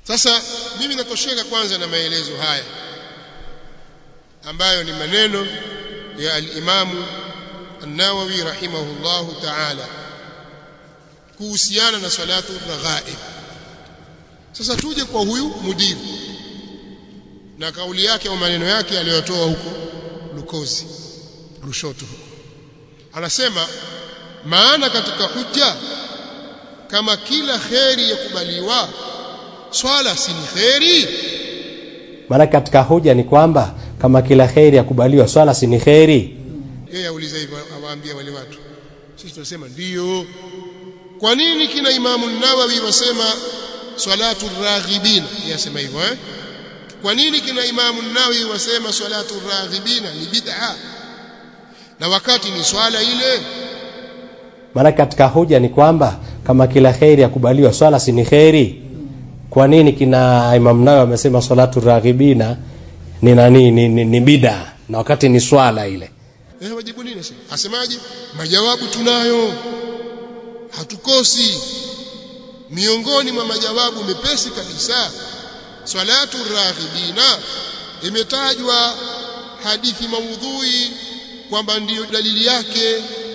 sasa mimi natosheka kwanza na maelezo haya ambayo ni maneno ya al-Imamu An-Nawawi rahimahullahu ta'ala kuhusiana na salatu raghaib sasa tuje kwa huyu mudiri na kauli yake au maneno yake aliyotoa huko Lukozi Lushoto huko anasema maana katika hujja kama kila kheri yakubaliwa swala si ni kheri maana katika hoja ni kwamba kama kila kheri yakubaliwa swala si ni kheri yeye auliza hivyo awaambia wale watu sisi tunasema ndiyo kwa nini kina imamu nawawi wasema salatu raghibina yasema hivyo eh kwa nini kina imamu nawawi wasema salatu raghibina ni bid'a na wakati ni swala ile maana katika hoja ni kwamba kama kila kheri yakubaliwa swala si ni kheri kwa nini kina Imam Nawawi amesema salatu raghibina ni nani ni, ni, ni bid'a na wakati ni swala ile eh wajibu nini sasa asemaje majawabu tunayo hatukosi miongoni mwa majawabu mepesi kabisa salatu raghibina imetajwa hadithi maudhui kwamba ndiyo dalili yake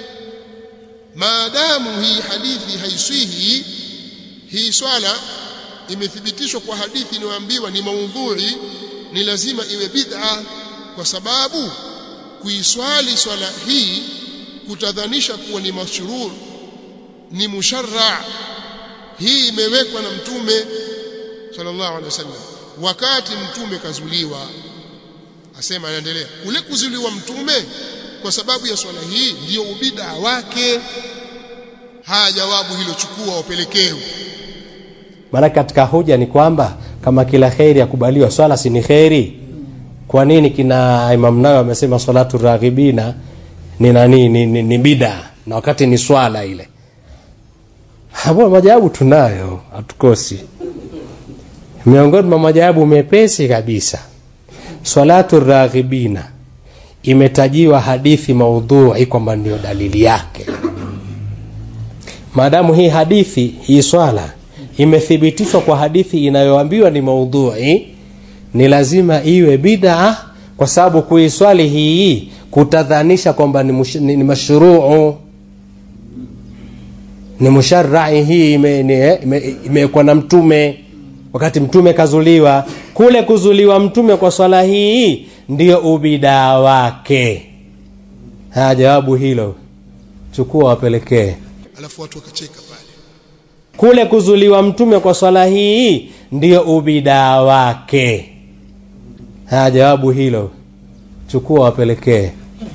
maadamu hii hadithi haiswihi hii swala imethibitishwa kwa hadithi inayoambiwa ni maudhui ni lazima iwe bid'a kwa sababu kuiswali swala hii kutadhanisha kuwa ni mashruu ni musharra hii imewekwa na mtume sallallahu alaihi wasallam wakati mtume kazuliwa asema anaendelea kule kuzuliwa mtume kwa sababu ya swala hii ndiyo ubida wake haya jawabu hilo chukua wapelekee maana katika hoja ni kwamba kama kila kheri yakubaliwa swala si ni kheri kwa nini kina Imam Nawawi amesema salatu raghibina ni nani ni, ni, ni bid'a na wakati ni swala ile hapo majawabu tunayo hatukosi miongoni mwa majawabu mepesi kabisa salatu raghibina imetajiwa hadithi maudhui kwamba ndio dalili yake maadamu hii hadithi hii swala imethibitishwa kwa hadithi inayoambiwa ni maudhui ni lazima iwe bid'a kwa sababu kuiswali hii kutadhanisha kwamba ni, mush, ni, ni mashruu ni musharrai hii imewekwa ime, ime, ime na mtume wakati mtume kazuliwa kule kuzuliwa mtume kwa swala hii ndio ubidaa wake haya jawabu hilo chukua wapelekee alafu watu wakacheka pale kule kuzuliwa mtume kwa swala hii ndio ubidaa wake haya jawabu hilo chukua wapelekee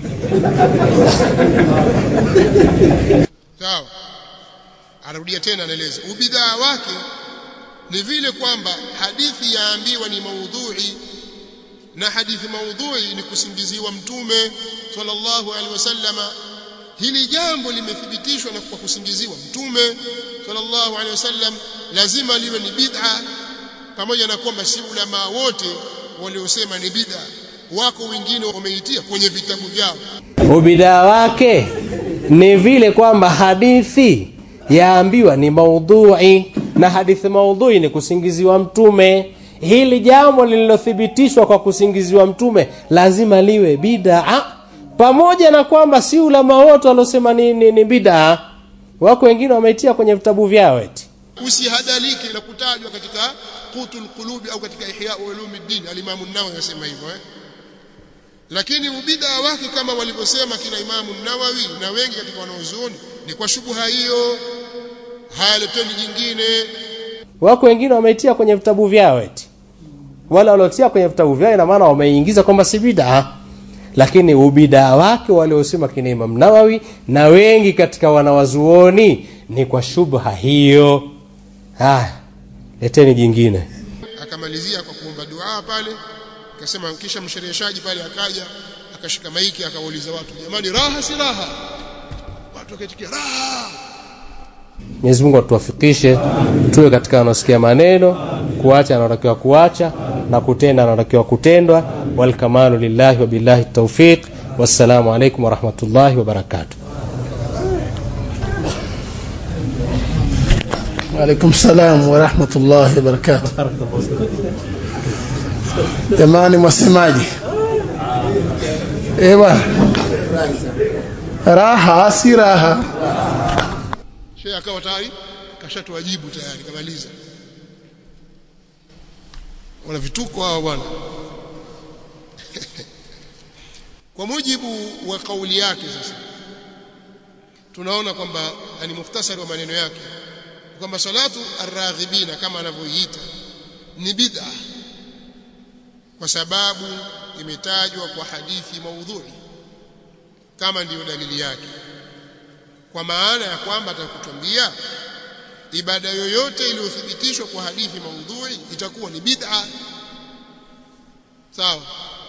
sawa anarudia tena anaeleza ubidaa wake ni vile kwamba hadithi yaambiwa ni maudhui na hadithi maudhui ni kusingiziwa mtume sallallahu alaihi wasallama hili jambo limethibitishwa na kwa kusingiziwa mtume sallallahu alaihi wasallam lazima liwe ni bid'a pamoja na kwamba si ulama wote waliosema ni bid'a wako wengine wameitia kwenye vitabu vyao ubidaa wake ni vile kwamba hadithi yaambiwa ni maudhui na hadithi maudhui ni kusingiziwa mtume hili jambo lililothibitishwa kwa kusingiziwa mtume lazima liwe bid'a pamoja na kwamba si ulama wote waliosema ni, ni, ni bid'a wako wengine wameitia kwenye vitabu vyao eti usihadalike na kutajwa katika qutul qulubi au katika ihya ulumuddin al-imam an-nawawi yasema hivyo eh lakini ubida wake kama walivyosema kina imamu nawawi na wengi katika wanaozuoni ni kwa shubha hiyo hayaleteni jingine wako wengine wameitia kwenye vitabu vyao eti wala waliotia kwenye vitabu vyao ina maana wameingiza kwamba si bid'a lakini ubidaa wake waliosema kina Imam Nawawi na wengi katika wanawazuoni ni kwa shubha hiyo haya leteni jingine akamalizia kwa kuomba dua pale akasema kisha mshereheshaji pale akaja akashika maiki akawauliza watu jamani raha si raha watu wakaitikia raha Mwenyezi Mungu atuwafikishe tuwe katika wanaosikia maneno kuacha anatakiwa kuacha na kutenda anatakiwa kutendwa wal kamalu lillahi wa billahi tawfiq wassalamu alaikum warahmatullahi wabarakatuh Waalaikum salam wa rahmatullahi wa barakatuh. Jamani, mwasemaji? Eh bwana, raha si raha. shehe akawa tayari kashatuwajibu tayari kamaliza wana vituko hao bwana kwa mujibu wa kauli yake sasa tunaona kwamba ni mukhtasari wa maneno yake kwamba salatu arraghibina kama anavyoiita ni bid'a kwa sababu imetajwa kwa hadithi maudhui kama ndiyo dalili yake kwa maana ya kwamba atakutuambia ibada yoyote iliyothibitishwa kwa hadithi maudhui itakuwa ni bid'a sawa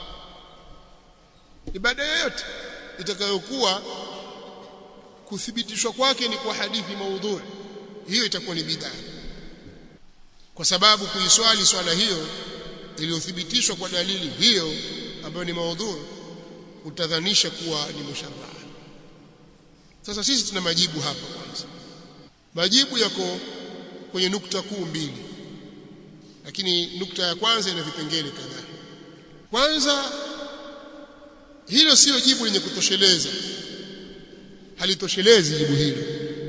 ibada yoyote itakayokuwa kuthibitishwa kwake ni kwa hadithi maudhui hiyo itakuwa ni bid'a kwa sababu kuiswali swala hiyo iliyothibitishwa kwa dalili hiyo ambayo ni maudhui utadhanisha kuwa ni musharraa sasa sisi tuna majibu hapa kwanza majibu yako kwenye nukta kuu mbili lakini nukta ya kwanza ina vipengele kadhaa kwanza hilo sio jibu lenye kutosheleza halitoshelezi jibu hilo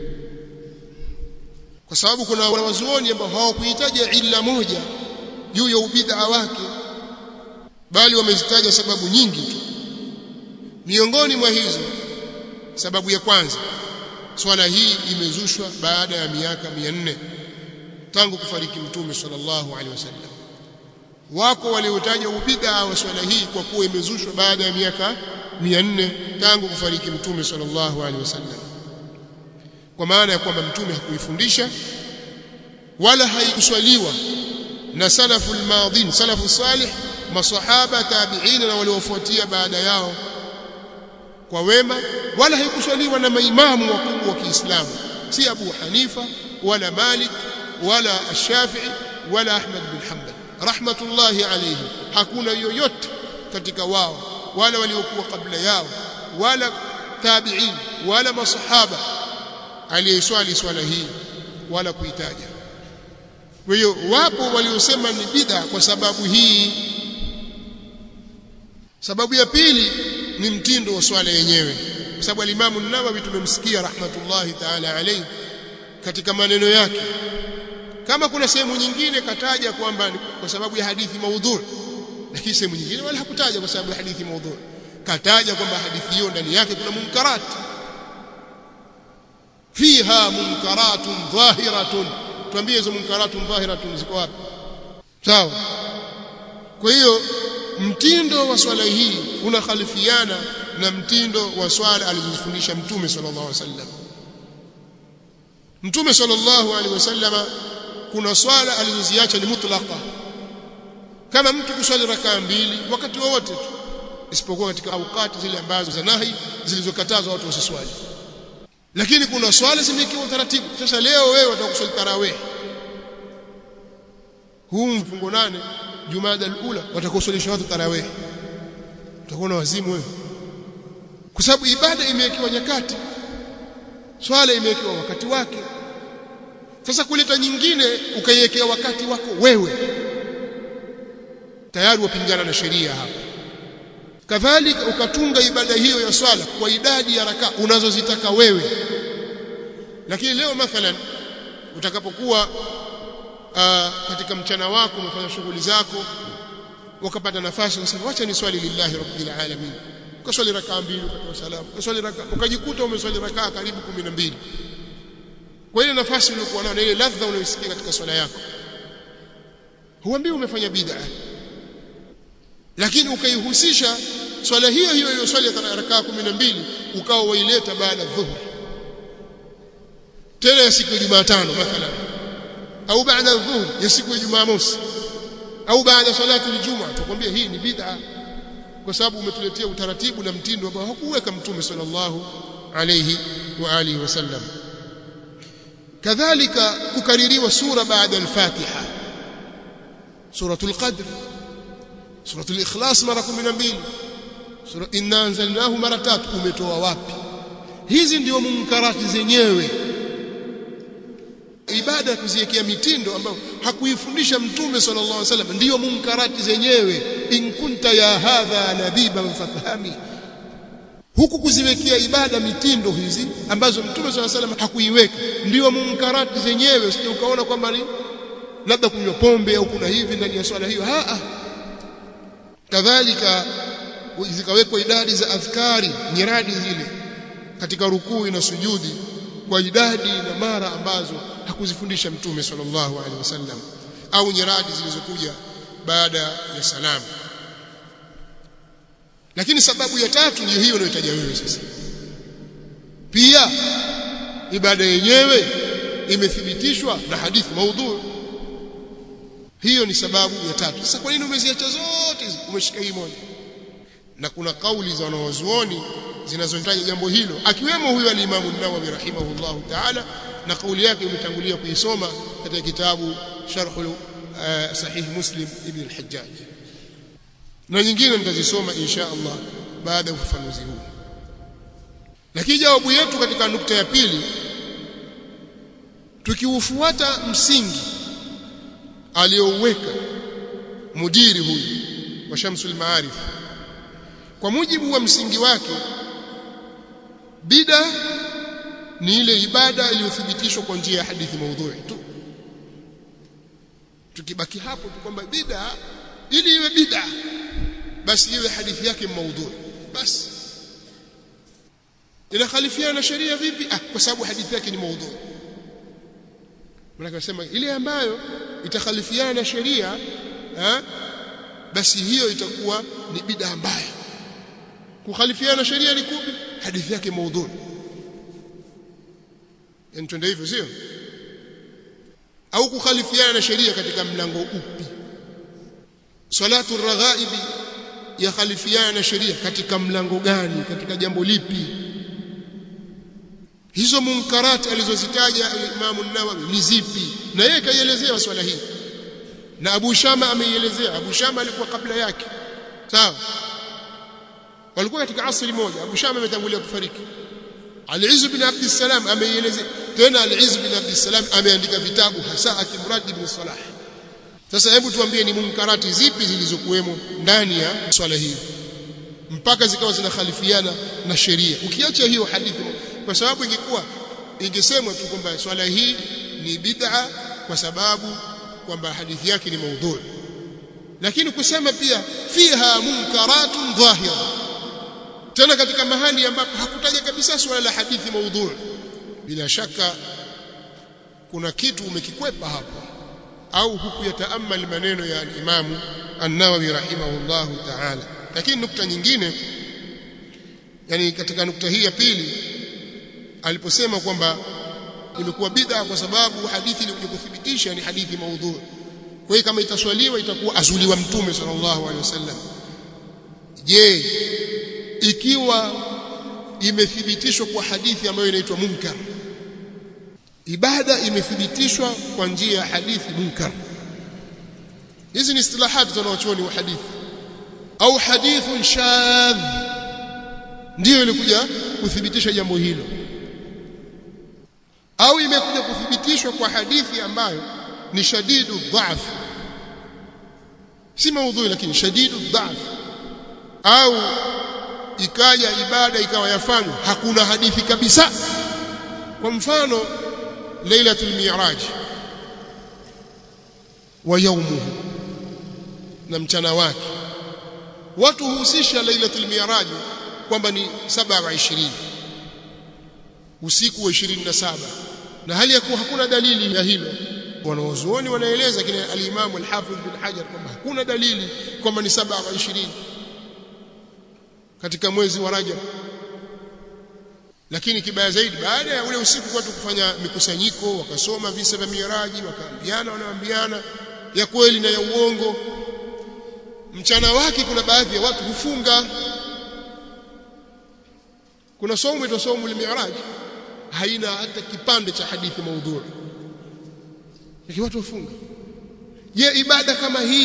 kwa sababu kuna wanawazuoni ambao hawakuitaja illa moja juu ya ubid'a wake bali wamezitaja sababu nyingi tu miongoni mwa hizo sababu ya kwanza swala hii imezushwa baada ya miaka 400 tangu kufariki mtume sallallahu alaihi wasallam wako waliotaja ubid'a wa swala hii kwa kuwa imezushwa baada ya miaka 400 tangu kufariki mtume sallallahu alaihi wasallam kwa maana ya kwamba mtume hakuifundisha wala haikuswaliwa na salafu almadhin salafu salih masahaba tabi'ina na waliofuatia baada yao kwa wema wala haikuswaliwa na maimamu wakubwa wa Kiislamu si Abu Hanifa wala Malik wala Ash-Shafi'i wala Ahmad bin Hanbal rahmatullahi alayhi hakuna yoyote katika wao wala waliokuwa kabla yao wala tabi'in wala masahaba aliyeswali swala hii wala kuitaja kwa hiyo wapo waliosema ni bid'a kwa sababu hii sababu ya pili ni mtindo wa swala yenyewe kwa sababu alimamu Nawawi tumemsikia rahmatullahi ta'ala alayhi katika maneno yake kama kuna sehemu nyingine kataja kwamba kwa sababu ya hadithi maudhu lakini sehemu nyingine wala hakutaja kwa sababu ya hadithi maudhu kataja kwamba hadithi hiyo ndani yake kuna munkarat fiha munkaratun dhahiratun tuambie hizo munkaratun dhahiratun ziko wapi sawa kwa hiyo mtindo wa swala hii unakhalifiana na mtindo wa swala alizofundisha mtume sallallahu alaihi wasallam mtume sallallahu alaihi wasallama kuna swala alizoziacha ni mutlaqa kama mtu kuswali rakaa mbili wakati wowote tu isipokuwa katika awqati zile ambazo za nahi zilizokatazwa watu wasiswali lakini kuna swala zimekiwa utaratibu sasa leo wewe utakuswali tarawih huu mfungo nane jumada alula watakuswalisha watu tarawih utakuwa na wazimu wewe kwa sababu ibada imewekewa nyakati swala imewekewa wakati wake sasa kuleta nyingine ukaiwekea wakati wako wewe tayari wapingana na sheria hapa kadhalika ukatunga ibada hiyo ya swala kwa idadi ya raka unazozitaka wewe lakini leo mathalan utakapokuwa uh, katika mchana wako umefanya shughuli zako ukapata nafasi ukasema wacha ni swali lillahi rabbil alamin ukaswali rakaa mbili ukatoa salamu ukaswali rakaa ukajikuta umeswali rakaa karibu 12 kwa ile nafasi uliyokuwa nayo ile ladha unayosikia katika swala yako huambii umefanya bid'a lakini ukaihusisha swala hiyo hiyo iliyoswali rakaa 12 ukawa waileta baada dhuhur tena ya siku ya Jumatano mathalan au baada dhuhur ya siku ya Jumamosi au baada salati aljuma tukwambia hii ni bid'a kwa sababu umetuletea utaratibu na mtindo ambao hakuweka mtume sallallahu alayhi wa alihi wasallam kadhalika kukaririwa sura baada al-Fatiha suratul qadr suratul ikhlas mara 12 sura inna anzalnahu mara tatu umetoa wapi hizi ndio munkarati zenyewe ibada ya kuziwekea mitindo ambayo hakuifundisha mtume sallallahu alaihi wasallam ndiyo munkarati zenyewe in kunta ya hadha nabiban fafahami huku kuziwekea ibada mitindo hizi ambazo mtume sallallahu alaihi wasallam hakuiweka ndiyo munkarati zenyewe usije ukaona kwamba ni labda kunywa pombe au kuna hivi ndani ya swala hiyo a kadhalika zikawekwa idadi za adhkari nyiradi zile katika rukuu na sujudi kwa idadi na mara ambazo hakuzifundisha mtume sallallahu alaihi wasallam au nyiradi zilizokuja baada ya salamu lakini sababu ya tatu ndiyo hiyo unayotaja wewe sasa pia ibada yenyewe imethibitishwa na hadithi maudhu hiyo ni sababu ya tatu sasa kwa nini umeziacha zote umeshika hii moja na kuna kauli za wanawazuoni zinazotaja jambo hilo akiwemo huyo al-Imam an-Nawawi rahimahullahu ta'ala na kauli yake imetangulia kuisoma katika kitabu Sharh uh, Sahih Muslim Ibn al-Hajjaj na nyingine nitazisoma insha Allah baada ya ufafanuzi huu lakini jawabu yetu katika nukta ya pili tukiufuata msingi aliyouweka mudiri huyu wa Shamsul Maarif kwa mujibu wa msingi wake bida ni ile ibada iliyothibitishwa kwa njia ya hadithi maudhui tu tukibaki hapo tu kwamba bida ili iwe bida basi iwe hadithi yake maudhui basi inakhalifiana na sheria vipi ah kwa sababu hadithi yake ni maudhui mnakasema ile ambayo itakhalifiana na sheria eh basi hiyo itakuwa ni bida mbaya kukhalifiana sheria ni kupi hadithi yake maudhui yani twende hivyo sio au kukhalifiana na sheria katika mlango upi salatu raghaibi ya khalifiana na sheria katika mlango gani katika jambo lipi hizo munkarati alizozitaja Imam an-Nawawi ni zipi na yeye kaielezea swala hii na Abu Shama ameielezea Abu Shama alikuwa kabla yake sawa walikuwa katika asri moja Abu Shama ametangulia kufariki Al-Izz bin Abd salam ameielezea tena Al-Izz bin Abd salam ameandika vitabu hasa akimradi ibn Salah sasa hebu tuambie ni munkarati zipi zilizokuwemo ndani ya swala hii mpaka zikawa zinakhalifiana na sheria ukiacha hiyo hadithi kwa sababu ingekuwa ingesemwa tu kwamba swala hii ni bid'a kwa sababu kwamba hadithi yake ni maudhui lakini kusema pia fiha munkaratun dhahira tena katika mahali ambapo hakutaja kabisa swala la hadithi maudhui bila shaka kuna kitu umekikwepa hapo au hukuyataamal maneno ya al-Imam An-Nawawi rahimahullahu ta'ala lakini nukta nyingine yani katika nukta hii ya pili aliposema kwamba imekuwa bid'a kwa sababu hadithi ilikuja kuthibitisha ni hadithi maudhu kwa hiyo kama itaswaliwa itakuwa azuliwa mtume sallallahu alaihi wasallam je ikiwa imethibitishwa kwa hadithi ambayo inaitwa munkar ibada imethibitishwa kwa njia ya hadithi munkar hizi ni istilahati za wanachuoni wa hadithi au hadithun shadh ndiyo ilikuja kuthibitisha jambo hilo au imekuja kuthibitishwa kwa hadithi ambayo ni shadidu dhaf si maudhui lakini shadidu dhaf au ikaja ibada ikawa yafanywa hakuna hadithi kabisa kwa mfano lailatul mi'raj wa yaumuhu na mchana wake watu huhusisha lailatul mi'raj kwamba ni 27 usiku wa 27 na hali ya kuwa hakuna dalili ya hilo wanaozuoni wanaeleza kile al-Imam al-Hafidh bin Hajar kwamba hakuna dalili kwamba ni 27 katika mwezi wa Rajab lakini kibaya zaidi baada ya ule usiku watu kufanya mikusanyiko wakasoma visa vya miraji wakaambiana wanaambiana ya kweli na ya uongo mchana wake kuna baadhi ya watu hufunga kuna somo ito somo al-mi'raj haina hata kipande cha hadithi maudhui lakini watu wafunga je ibada kama hii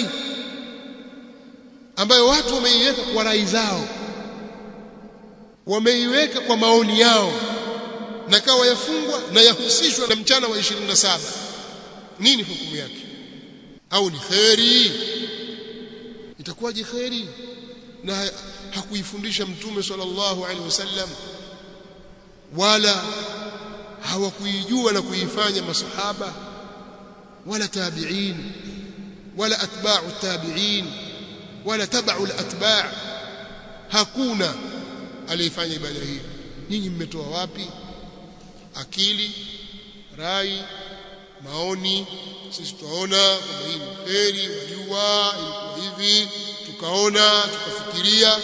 ambayo watu wameiweka kwa rai zao wameiweka kwa maoni yao na kawa yafungwa na yahusishwa na mchana wa 27 nini hukumu yake au ni kheri itakuwaje kheri na hakuifundisha mtume sallallahu alaihi wasallam wala hawakuijua na kuifanya masahaba wala tabi'in wala atba'u tabi'in wala tabau al-atba' hakuna aliyefanya ibada hii nyinyi mmetoa wapi akili rai maoni sisi tunaona kwamba hii ni heri wajua ilikuwa hivi tukaona tukafikiria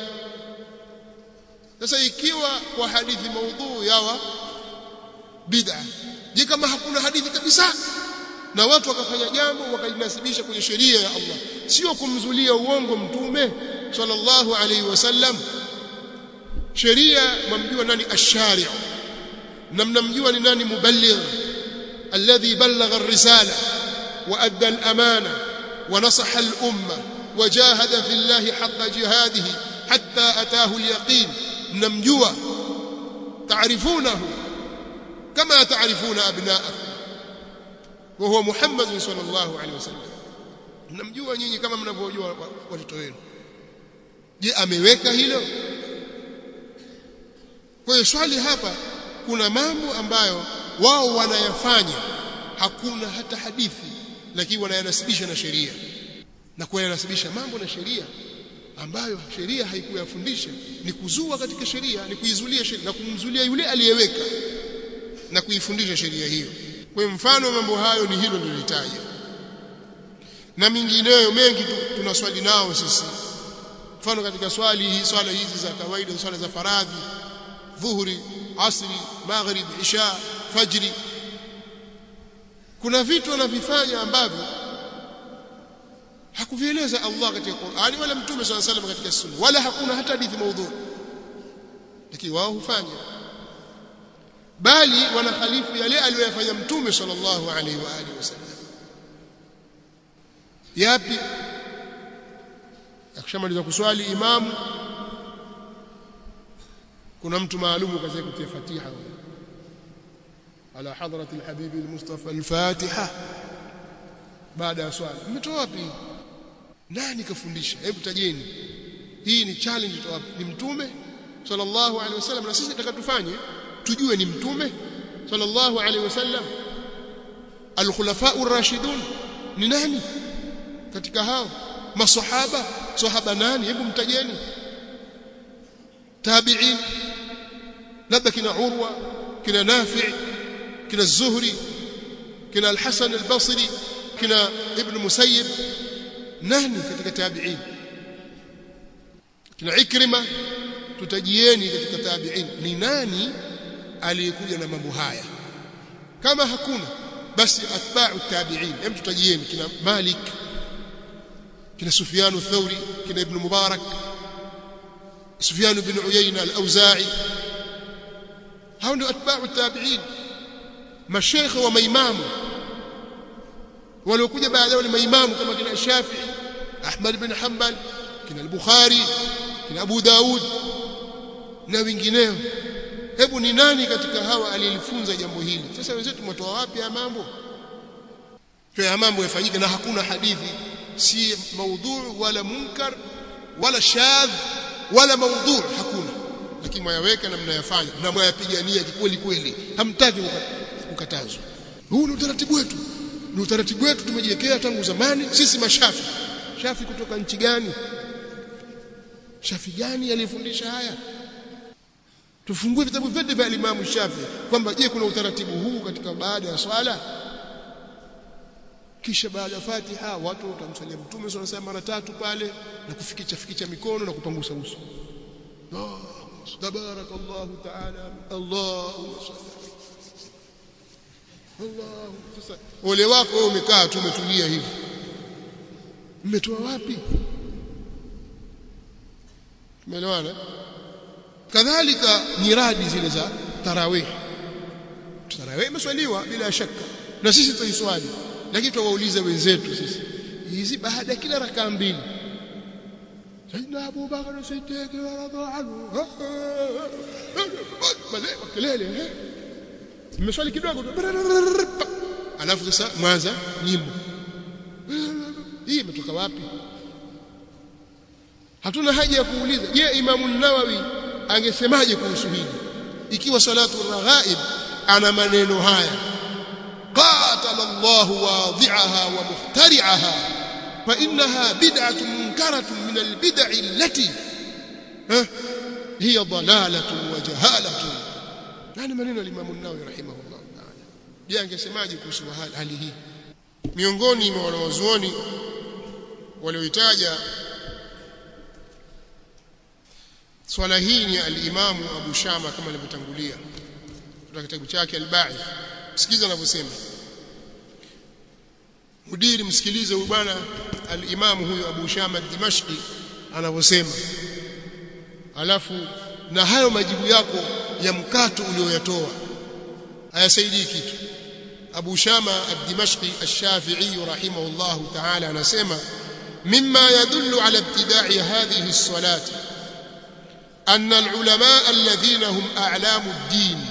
sasa ikiwa kwa hadithi maudhuu yawa bid'a je kama hakuna hadithi kabisa na watu wakafanya jambo wakalinasibisha kwenye sheria ya Allah sio kumzulia uongo mtume sallallahu alaihi wasallam sheria mwamjua nani ash-shari' na mnamjua ni nani muballigh alladhi ballagha ar-risala wa adda al-amana wa nasaha al-umma wa jahada fi Allah haqqa jihadihi hatta ataahu al-yaqin mnamjua taarifunahu kama taarifuna abnaakum wa huwa Muhammad sallallahu alaihi wasallam mnamjua nyinyi kama mnavyojua watoto wenu je ameweka hilo kwa hiyo swali hapa kuna mambo ambayo wao wanayafanya hakuna hata hadithi lakini wanayanasibisha na sheria na kuyanasibisha mambo na sheria ambayo sheria haikuyafundisha ni kuzua katika sheria ni kuizulia sheria na kumzulia yule aliyeweka na kuifundisha sheria hiyo kwa mfano mambo hayo ni hilo nilitaja na mingineyo mengi tunaswali nao sisi mfano katika swali hii swala hizi za kawaida swala za faradhi dhuhuri asri maghrib isha fajri kuna vitu wanavifanya ambavyo hakuvieleza Allah katika Qur'ani wala Mtume swalla salam katika Sunna wala hakuna hata hadithi maudhu lakini wao hufanya bali wanakhalifu yale aliyofanya Mtume sallallahu alaihi wa alihi wasallam yapi akishamaliza kuswali imamu kuna mtu maalumu kaza kutia fatiha ala hadrati alhabibi almustafa alfatiha baada ya swala mmetoa wapi nani kafundisha hebu tajeni hii ni challenge toa ni mtume sallallahu alaihi wasallam na sisi nataka tufanye tujue ni mtume sallallahu alaihi wasallam alkhulafa ar-rashidun ni nani katika hao masahaba sahaba nani hebu mtajeni tabi'in labda kina urwa kina nafi' kina az-zuhri kina al-hasan al-basri kina ibn musayyib nani katika tabi'in kina ikrima tutajieni katika tabi'in ni nani aliyekuja na mambo haya kama hakuna basi atba'u tabi'in hem tutajieni kina malik kina sufyan ath-thawri kina ibn mubarak sufyan ibn uyayna al-auza'i hao ndio atba'u tabi'in mashaykh wa maimamu waliokuja baadaye ni maimamu kama kina Shafi'i Ahmad bin Hanbal kina al-Bukhari kina Abu Daud na wengineo hebu ni nani katika hawa aliyelifunza jambo hili sasa wenzetu tumetoa wapi ya mambo kwa mambo yafanyike na hakuna hadithi si maudhu wala munkar wala shadh wala maudhu hakuna lakini mwayaweka na mnayafanya na mwayapigania kweli kweli hamtaki kukatazwa huu ni utaratibu wetu ni utaratibu wetu tumejiwekea tangu zamani sisi mashafi shafi kutoka nchi gani shafi gani aliyefundisha haya tufungue vitabu vyote vya Imam Shafi kwamba je kuna utaratibu huu katika baada ya swala kisha baada ya Fatiha watu watamsalia Mtume swalla sala mara tatu pale na kufikicha fikicha mikono na kupangusa uso oh, tabarakallahu taala Allahumma salli Allah sasa ole wako wewe umekaa tu umetulia hivi mmetoa wapi tumeelewana kadhalika nyiradi zile za tarawih tarawih imeswaliwa bila shaka na sisi tutaiswali lakini tuwaulize wenzetu sisi hizi baada ya kila rakaa mbili Sayyidina Abu Bakar Siddiq radhiallahu anhu kelele mmeswali kidogo tu alafu sasa mwanza nyimbo hii imetoka wapi hatuna haja ya kuuliza je imamu nawawi angesemaje kuhusu hili ikiwa salatu raghaib ana maneno haya qatala Allah wadi'aha wa muhtari'aha fa innaha bid'atun munkaratun min albid'i allati hiya dalalatun wa jahalatun yani maneno ya Imam an-Nawawi rahimahullah ta'ala je angesemaje kuhusu hali hii miongoni mwa wanawazuoni walioitaja swala hii ni al-Imam Abu Shama kama alivyotangulia kutoka kitabu chake al-Ba'ith sikiza anavyosema mudiri msikilize huyu bwana al-Imam huyu Abu Shama Dimashqi anavyosema alafu na hayo majibu yako ya mkato ulioyatoa hayasaidii kitu Abu Shama ad-Dimashqi ash-Shafi'i rahimahullah ta'ala anasema mimma yadullu ala ibtida'i hadhihi as-salati أن العلماء الذين هم أعلام الدين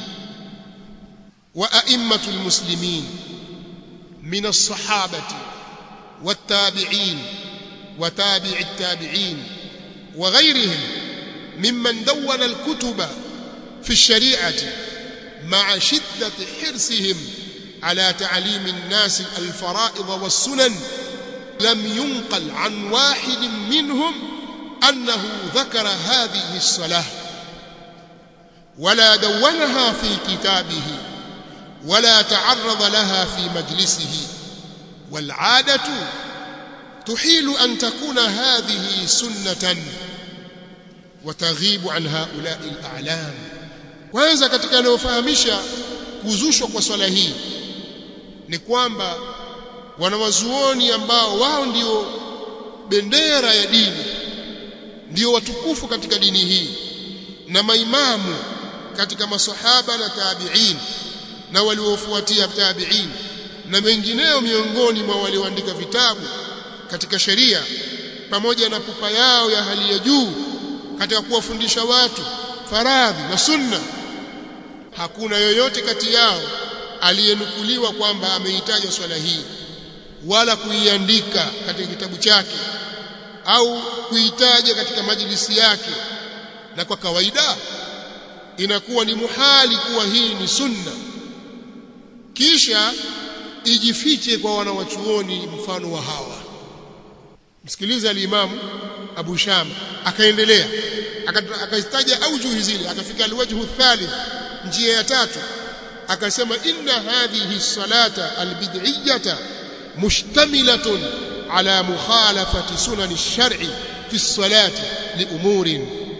وأئمة المسلمين من الصحابة والتابعين وتابع التابعين وغيرهم ممن دون الكتب في الشريعة مع شدة حرصهم على تعليم الناس الفرائض والسنن لم ينقل عن واحد منهم أنه ذكر هذه الصلاة ولا دونها في كتابه ولا تعرض لها في مجلسه والعادة تحيل أن تكون هذه سنة وتغيب عن هؤلاء الأعلام kwanza katika yanayofahamisha kuzushwa kwa swala hii ni kwamba wanawazuoni ambao wao ndio bendera ya dini ndio watukufu katika dini hii na maimamu katika masahaba na tabi'in na waliofuatia tabi'in na wengineo miongoni mwa walioandika vitabu katika sheria pamoja na pupa yao ya hali ya juu katika kuwafundisha watu faradhi na sunna hakuna yoyote kati yao aliyenukuliwa kwamba ameitaja swala hii wala kuiandika katika kitabu chake au kuitaja katika majlisi yake na kwa kawaida inakuwa ni muhali kuwa hii ni sunna kisha ijifiche kwa wanawachuoni mfano wa hawa msikiliza alimamu Abu Shama akaendelea akaitaja aujuhi zile akafika alwajhu thalith njia ya tatu akasema inna hadhihi salata albid'iyyata mushtamilatun على مخالفة سنن الشرع في الصلاة لأمور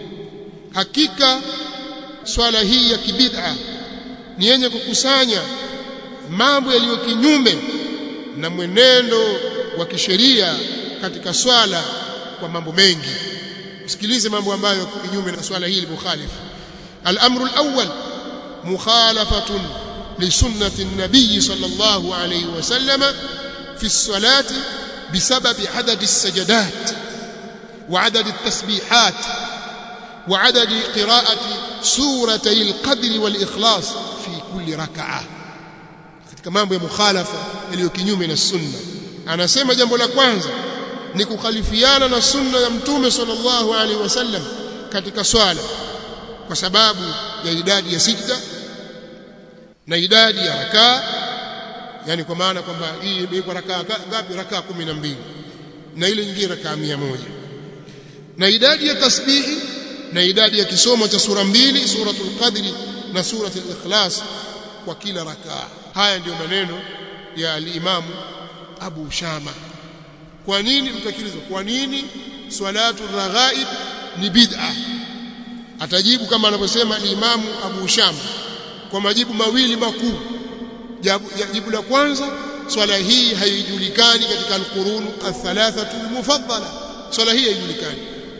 hakika swala hii ya kibid'a ni yenye kukusanya mambo yaliyo kinyume na mwenendo wa kisheria katika swala kwa mambo mengi sikilize mambo ambayo kinyume na swala hili mukhalif al-amru al-awwal mukhalafatun li sunnati an-nabiy sallallahu alayhi wasallam fi as-salati بسبب عدد السجدات وعدد التسبيحات وعدد قراءة سورتي القدر والإخلاص في كل ركعة katika mambo ya mukhalafa yaliyo kinyume na sunna anasema jambo la kwanza ni kukhalifiana na sunna ya mtume sallallahu alaihi wasallam katika swala kwa sababu ya idadi ya sijda na idadi ya rakaa yani kwa maana kwamba hii imewekwa rakaa ngapi rakaa 12 na ile nyingine rakaa 100 na idadi ya tasbihi na idadi ya kisomo cha sura mbili suratul qadri na suratul ikhlas kwa kila rakaa haya ndiyo maneno ya al-Imam Abu Shama kwa nini mtakilizwa kwa nini salatu raghaib ni bid'a atajibu kama anavyosema al-Imam Abu Shama kwa majibu mawili makuu jibu la kwanza swala hii haijulikani katika alqurunu athalathatu almufaddala swala hii haijulikani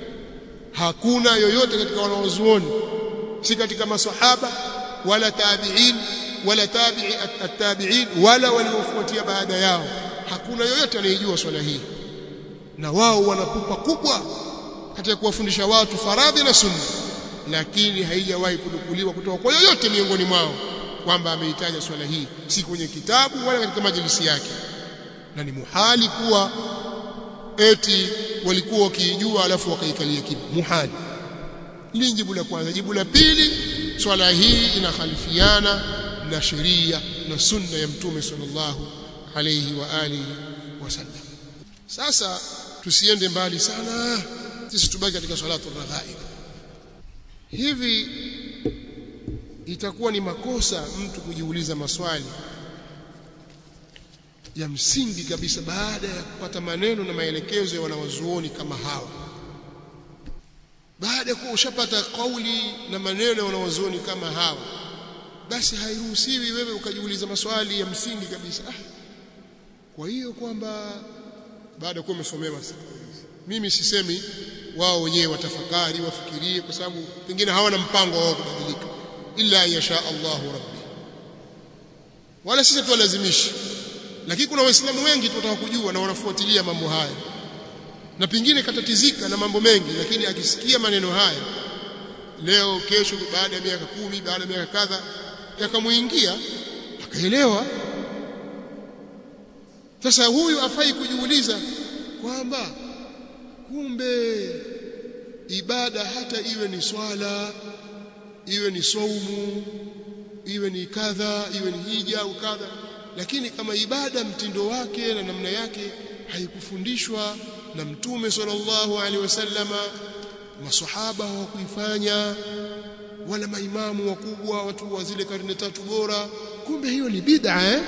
hakuna yoyote katika wanaozuoni si katika masahaba wala tabi'in wala tabi'i at-tabi'in wala waliofuatia baada yao hakuna yoyote anayejua swala hii na wao wanapupa kubwa katika kuwafundisha watu faradhi na sunna lakini haijawahi kunukuliwa kutoka kwa yoyote miongoni mwao kwamba ameitaja swala hii si kwenye kitabu wala katika majlisi yake na ni muhali kuwa eti walikuwa wakiijua alafu wakaikalia kimya muhali hili jibu la kwanza jibu la pili swala hii inakhalifiana na sheria na sunna ya mtume sallallahu alayhi wa alihi wasallam sasa tusiende mbali sana sisi tubaki katika salatu raghaib hivi itakuwa ni makosa mtu kujiuliza maswali ya msingi kabisa baada ya kupata maneno na maelekezo ya wanawazuoni kama hawa baada ya kuwa ushapata kauli na maneno ya wanawazuoni kama hawa basi hairuhusiwi wewe ukajiuliza maswali ya msingi kabisa ah, kwa hiyo kwamba baada ya kuwa umesomea mimi sisemi wao wenyewe watafakari wafikirie kwa sababu pengine hawana mpango wao kubadilika illa yasha Allahu rabbi wala sisi tuwalazimishi lakini kuna waislamu wengi tunataka kujua na wanafuatilia mambo haya na pengine katatizika na mambo mengi lakini akisikia maneno haya leo kesho baada ya miaka kumi baada ya miaka kadha yakamuingia akaelewa sasa huyu afai kujiuliza kwamba kumbe ibada hata iwe ni swala iwe ni saumu iwe ni kadha iwe ni hija au kadha lakini kama ibada mtindo wake na namna yake haikufundishwa na mtume sallallahu alaihi wasallama masahaba hawakuifanya wala maimamu wakubwa watu wa zile karne tatu bora kumbe hiyo ni bid'a eh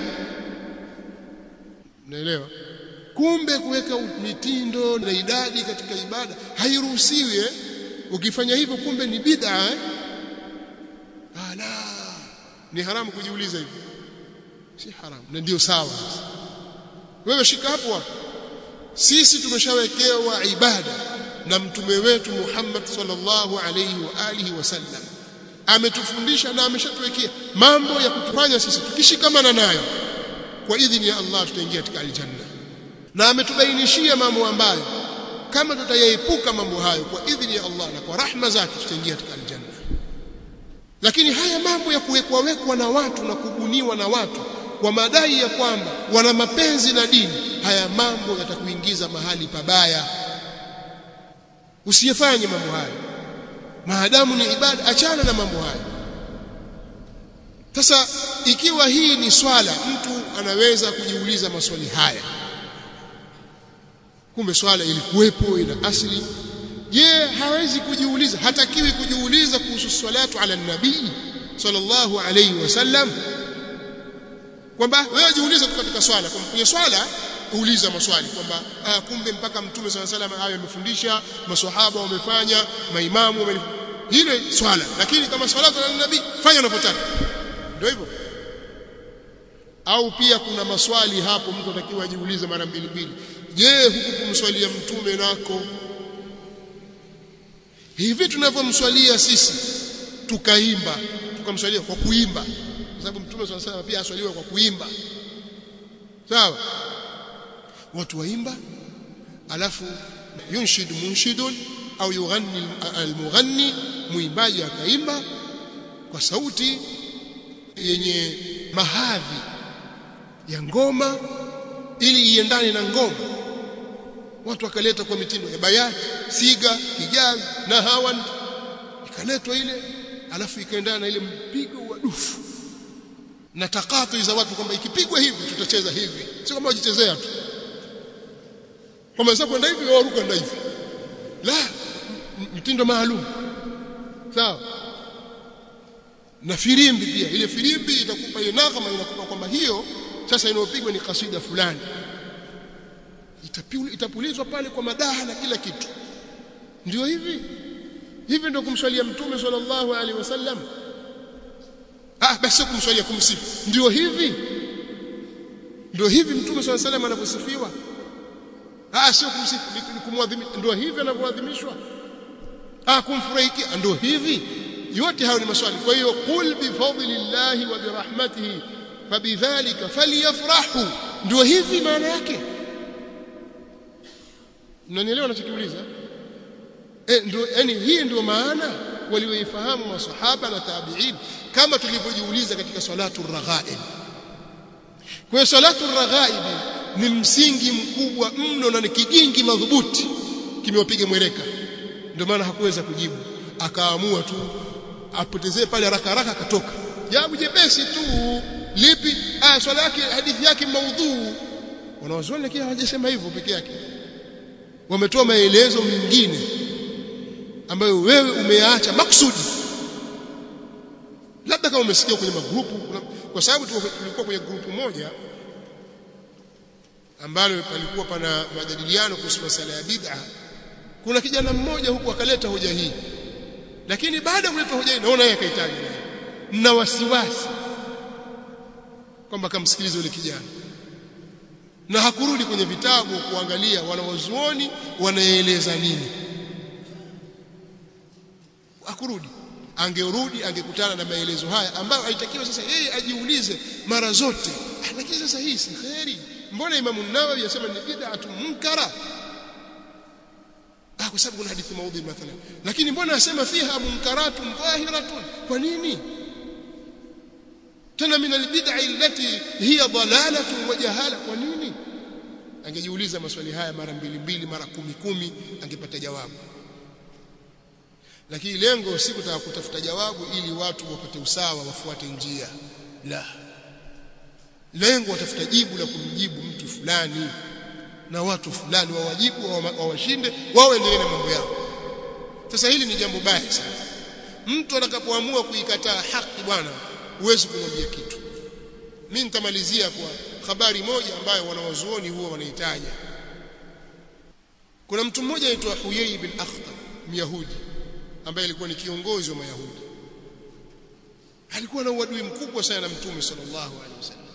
naelewa kumbe kuweka mitindo na idadi katika ibada hairuhusiwi eh? ukifanya hivyo kumbe ni bid'a eh? ala ni haramu kujiuliza hivyo si haramu na ndio sawa wewe shika hapo hapo sisi tumeshawekewa ibada na mtume wetu Muhammad sallallahu alayhi wa alihi wasallam ametufundisha na ameshatuwekea mambo ya kutufanya sisi tukishikamana nayo kwa idhini ya Allah tutaingia katika aljanna na ametubainishia mambo ambayo kama tutayaepuka mambo hayo kwa idhini ya Allah na kwa rahma zake tutaingia katika aljanna lakini haya mambo ya kuwekwa wekwa na watu na kubuniwa na watu kwa madai ya kwamba wana mapenzi na dini haya mambo yatakuingiza mahali pabaya usiyefanye mambo haya maadamu ni ibada achana na mambo haya sasa ikiwa hii ni swala mtu anaweza kujiuliza maswali haya kumbe swala ilikuwepo ina asili je hawezi kujiuliza hatakiwi kujiuliza kuhusu salatu ala nabii sallallahu alayhi wasallam kwamba wewe jiulize tu katika swala kwamba kwenye swala uuliza maswali kwamba ah, kumbe mpaka mtume sallallahu alayhi wasallam hayo amefundisha maswahaba wamefanya maimamu wame hilo swala lakini kama salatu ala nabii fanya unapotaka ndio hivyo au pia kuna maswali hapo mtu atakiwa ajiulize mara mbili mbili je huku kumswalia mtume nako hivi tunavyomswalia sisi tukaimba tukamswalia kwa kuimba kwa sababu mtume swalla salam pia aswaliwa kwa kuimba sawa watu waimba alafu yunshid munshidun au yughanni almughanni muimbaji akaimba kwa sauti yenye mahadhi ya ngoma ili iendane na ngoma watu wakaleta kwa mitindo ya bayati siga hijaz na hawan ikaletwa ile alafu ikaendana na ile mpigo wa dufu na takatu za watu kwamba ikipigwa hivi tutacheza hivi sio kama wajichezea tu kama sasa kwenda hivi au kwenda hivi la mtindo maalum sawa na filimbi pia ile filimbi itakupa ile nakama inakupa kwamba hiyo sasa inayopigwa ni kasida fulani itapulizwa pale kwa madaha na kila kitu ndio hivi hivi ndio kumswalia mtume sallallahu alaihi wasallam ah basi kumswalia kumsifu ndio hivi ndio hivi mtume sallallahu alaihi wasallam anavyosifiwa ah sio kumsifu ni kumwadhimisha ndio hivi anavyoadhimishwa ah kumfurahikia ndio hivi yote hayo ni maswali kwa hiyo qul bi fadlillahi wa bi rahmatihi fabidhalika falyafrahu ndio hivi maana yake mnanielewa ninachokiuliza eh ndio yani hii ndio maana walioifahamu masahaba na tabi'in kama tulivyojiuliza katika salatu raghaib kwa hiyo salatu raghaib ni msingi mkubwa mno na ni kigingi madhubuti kimewapiga mwereka ndio maana hakuweza kujibu akaamua tu apotezee pale haraka haraka akatoka jawabu jepesi tu lipi ah swala yake hadithi yake maudhuu wanawazuoni lakini hawajasema hivyo peke yake wametoa maelezo mengine ambayo wewe umeyaacha maksudi labda kama umesikia kwenye magrupu kwa sababu tulikuwa kwenye grupu moja ambalo palikuwa pana majadiliano kuhusu masala ya bid'a kuna kijana mmoja huku akaleta hoja hii lakini baada ya kuleta hoja hii naona yeye akahitaji na wasiwasi kwamba kamsikilize yule kijana na hakurudi kwenye vitabu kuangalia wanawazuoni wanaeleza nini hakurudi angerudi angekutana na maelezo haya ambayo alitakiwa sasa yeye ajiulize mara zote lakini sasa hii si kheri mbona imamu nawawi yasema ni bid'atu munkara ah kwa sababu kuna hadithi maudhi mathalan lakini mbona asema fiha munkaratun dhahiratun kwa nini tena min albid'a allati hiya dalalatun wa jahala kwa nini angejiuliza maswali haya mara mbili mbili mara kumi kumi angepata jawabu lakini lengo si kutaka kutafuta jawabu ili watu wapate usawa wafuate njia la lengo watafuta jibu la kumjibu mtu fulani na watu fulani wawajibu wawashinde wao endelee na mambo yao sasa hili ni jambo baya sana mtu atakapoamua kuikataa haki bwana huwezi kumwambia kitu mimi nitamalizia kwa habari moja ambayo wanawazuoni huwa wanaitaja kuna mtu mmoja aitwa Huyai bin Akhtab Myahudi ambaye alikuwa ni kiongozi wa Mayahudi alikuwa na uadui mkubwa sana na Mtume sallallahu alaihi wasallam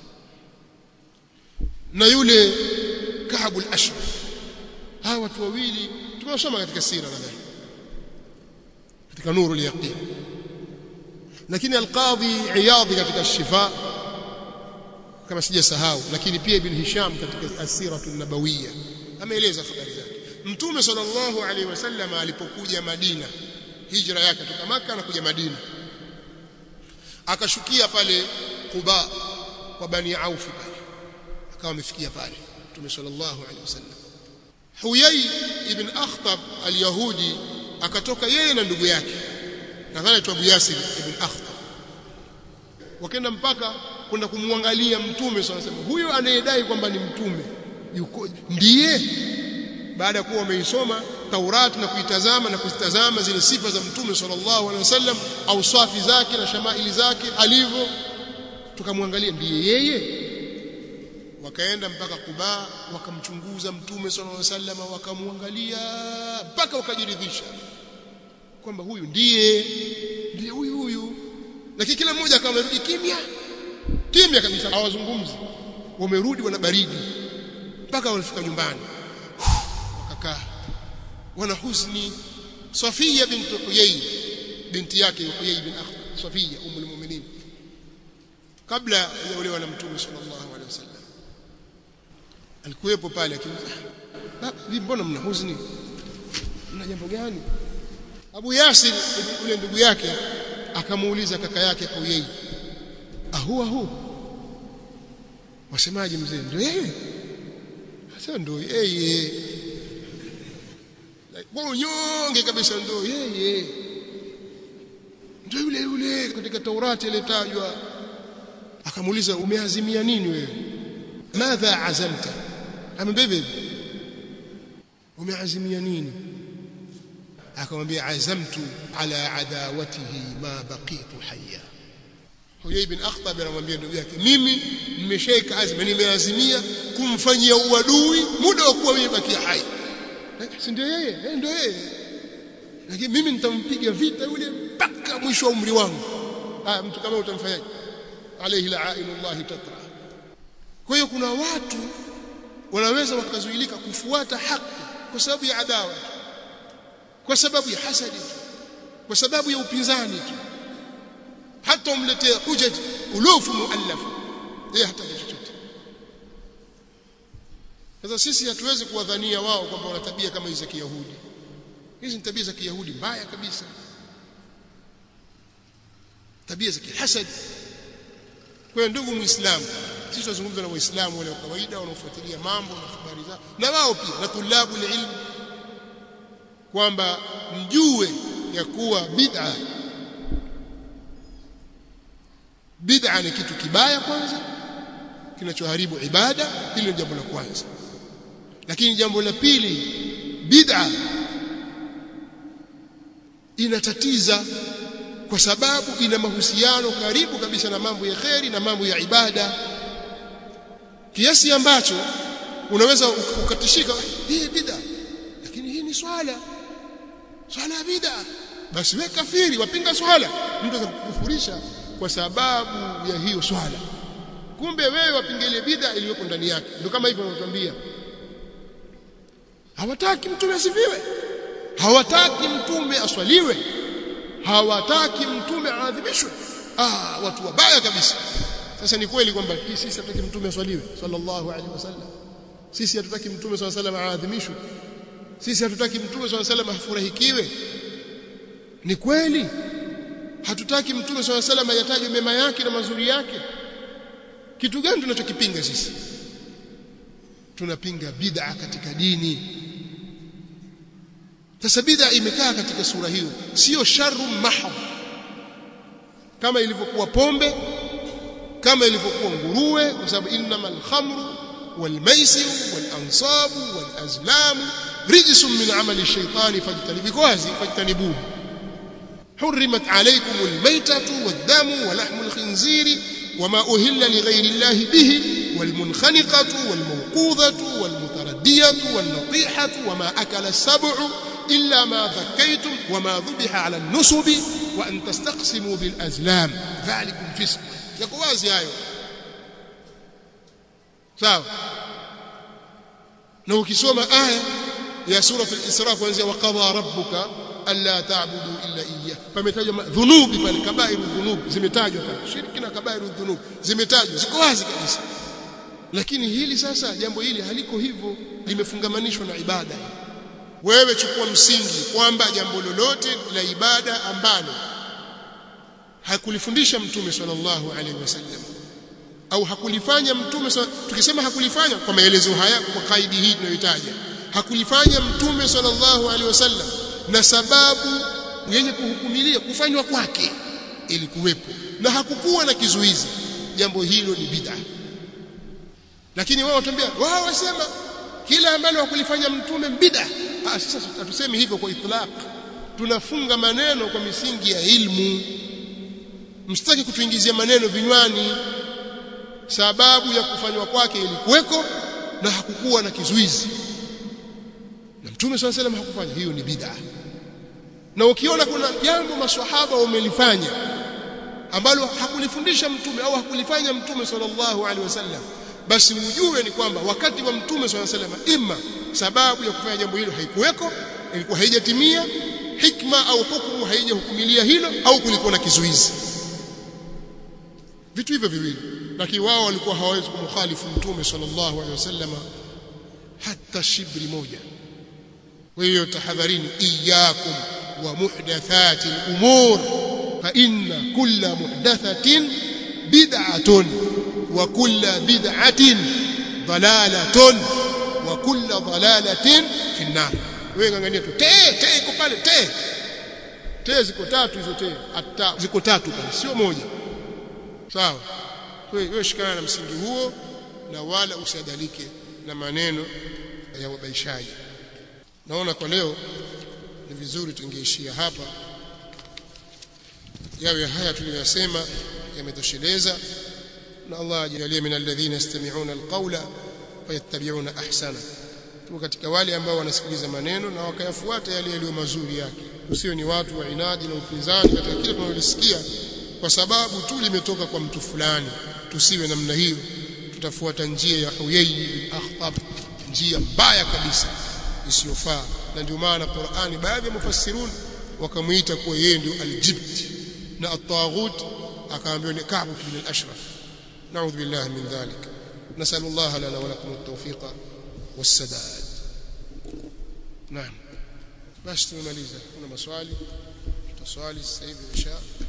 na yule Ka'b al-Ashraf hawa watu wawili tumewasoma katika sira nadhani katika nuru al-yaqin lakini al-Qadhi Iyadhi katika Shifa kama sijasahau lakini pia Ibn Hisham katika Asiratu an-Nabawiyya ameeleza habari zake Mtume sallallahu alaihi wasallam alipokuja Madina hijra yake kutoka Makka na kuja Madina akashukia pale Quba kwa Bani Auf pale akawa amefikia pale Mtume sallallahu alaihi wasallam Huyai ibn Akhtab al-Yahudi akatoka yeye na ndugu yake nadhani aitwa Abu Yasir ibn Akhtab wakaenda mpaka kwenda kumwangalia mtume sallallahu alaihi wasallam huyo anayedai kwamba ni mtume yuko ndiye baada ya kuwa wameisoma Taurati na kuitazama na kuzitazama zile sifa za mtume sallallahu alaihi wasallam au swafi zake na shamaili zake alivyo tukamwangalia ndiye yeye wakaenda mpaka Kuba wakamchunguza mtume sallallahu alaihi wasallam wakamwangalia mpaka wakajiridhisha kwamba huyu ndiye ndiye huyu huyu lakini kila mmoja akawa amerudi kimya kimya kabisa hawazungumzi wamerudi wana baridi mpaka walifika nyumbani wakakaa wana huzuni Safia binti Huyay binti yake Huyay bin Akhtab Safia umul mu'minin kabla ya olewa na mtume sallallahu alaihi wasallam alikuwepo pale lakini vipi mbona mna huzuni mna jambo gani Abu Yasir yule ndugu yake akamuuliza kaka yake Huyay ahuwa hu wasemaje mzee ndio yeye sasa ndio yeye kwa unyonge kabisa ndio yeye ndio yule yule katika Taurati ilitajwa akamuuliza umeazimia nini wewe madha azamta amebebe umeazimia nini akamwambia azamtu ala adawatihi ma baqitu hayya Huyai bin Akhtab anamwambia ndugu yake mimi nimeshaika azma nimeazimia kumfanyia uadui muda wa kuwa mimi bakia hai si ndio yeye eh ndio yeye lakini mimi nitampiga vita yule mpaka mwisho wa umri wangu ah mtu kama utamfanyaje alayhi la'inullah tatra kwa hiyo kuna watu wanaweza wakazuilika kufuata haki kwa sababu ya adawa kwa sababu ya hasadi kwa sababu ya upinzani tu hata umletee hujaj ulufu muallafa yeye hata chochote sasa sisi hatuwezi kuwadhania wao kwamba wana tabia kama hizi za Kiyahudi hizi ni tabia za Kiyahudi mbaya kabisa tabia za kihasad kwa ndugu muislamu sisi tunazungumza na waislamu wale wa kawaida wanaofuatilia mambo na habari zao na wao pia na tulabu ilmu kwamba mjue ya kuwa bid'a bid'a ni kitu kibaya kwanza kinachoharibu ibada hilo ni jambo la kwanza lakini jambo la pili bid'a inatatiza kwa sababu ina mahusiano karibu kabisa na mambo ya kheri na mambo ya ibada kiasi ambacho unaweza ukatishika hii bid'a lakini hii ni swala swala ya bid'a basi wewe kafiri wapinga swala mtu atakukufurisha kwa sababu ya hiyo swala kumbe wewe wapinga ile bid'a iliyoko ndani yake ndio kama hivyo wanatuambia hawataki mtume asifiwe hawataki mtume aswaliwe hawataki mtume aadhimishwe ah watu wabaya kabisa sasa ni kweli kwamba sisi hatutaki mtume aswaliwe sallallahu alaihi wasallam sisi hatutaki mtume sallallahu alaihi wasallam aadhimishwe sisi hatutaki mtume sallallahu alaihi wasallam afurahikiwe ni kweli hatutaki mtume sallallahu alaihi wasallam ayatajwe mema yake na mazuri yake kitu gani tunachokipinga sisi tunapinga bid'a katika dini sasa bid'a imekaa katika sura hiyo sio sharru mahab kama ilivyokuwa pombe kama ilivyokuwa nguruwe kwa sababu innamal khamru wal maisir wal ansab wal azlam rijsun min amali shaytani fajtanibu wazi fajtanibuhu حرمت عليكم الميتة والدم ولحم الخنزير وما أهل لغير الله به والمنخنقة والموقوذة والمتردية والنطيحة وما أكل السبع إلا ما ذكيتم وما ذبح على النصب وأن تستقسموا بالأزلام ذلكم فسق يقواز يا أيوه sawa na ukisoma aya ya sura al-Isra kuanzia waqadha rabbuka alla ta'budu illa iyyah pametajwa dhunubi pale kabairu dhunub zimetajwa pale shirki na kabairu dhunub zimetajwa ziko wazi kabisa lakini hili sasa jambo hili haliko hivyo limefungamanishwa na ibada wewe chukua msingi kwamba jambo lolote la ibada ambalo hakulifundisha mtume sallallahu alaihi wasallam au hakulifanya mtume tukisema hakulifanya kwa maelezo haya kwa kaidi hii tunayotaja hakulifanya mtume sallallahu alaihi wasallam na sababu yenye kuhukumilia kufanywa kwake ili kuwepo na hakukuwa na kizuizi jambo hilo ni bid'a lakini wao watambia wao wasema kila ambalo hakulifanya mtume bid'a ah sasa hatusemi hivyo kwa itlaq tunafunga maneno kwa misingi ya ilmu msitaki kutuingizia maneno vinywani sababu ya kufanywa kwake ilikuweko na hakukuwa na kizuizi na mtume swalla salam hakufanya hiyo ni bid'a na ukiona kuna jambo maswahaba wamelifanya ambalo hakulifundisha mtume au hakulifanya mtume sallallahu alaihi wasallam basi ujue ni kwamba wakati wa mtume sallallahu alaihi wasallam imma sababu ya kufanya jambo hilo haikuweko ilikuwa haijatimia hikma au hukumu haijahukumilia hilo au kulikuwa na kizuizi vitu hivyo viwili lakini wao walikuwa hawawezi kumkhalifu mtume sallallahu alaihi wasallam hata shibri moja kwa hiyo tahadharini iyyakum wa muhdathati al-umur fa inna kulla muhdathatin bid'atun wa kulla bid'atin dalalatun wa kulla dalalatin fi an-nar wewe ngangania tu te te iko pale te te ziko tatu hizo te hata ziko tatu pale sio moja sawa wewe shikana na msingi huo na wala usiadalike na maneno ya wabaishaji naona kwa leo ni vizuri tungeishia hapa yawe haya tuliyosema yametosheleza na Allah ajalie min alladhina yastami'una alqawla fayattabi'una ahsana tu katika wale ambao wanasikiliza maneno na wakayafuata yale yaliyo mazuri yake usio ni watu wa inadi na upinzani katika kile tunalosikia kwa sababu tu limetoka kwa mtu fulani tusiwe namna hiyo tutafuata njia ya Huyay bin Akhtab njia mbaya kabisa isiyofaa na ndio maana Qur'ani baadhi ya mufassirun wakamuita kuwa yeye ndio aljibt na at-taghut akaambiwa ni Ka'b bin al-Ashraf na'udhu billahi min dhalik نسأل الله لنا ولكم التوفيق والسداد نعم بس tumemaliza kuna maswali tutaswali sasa hivi insha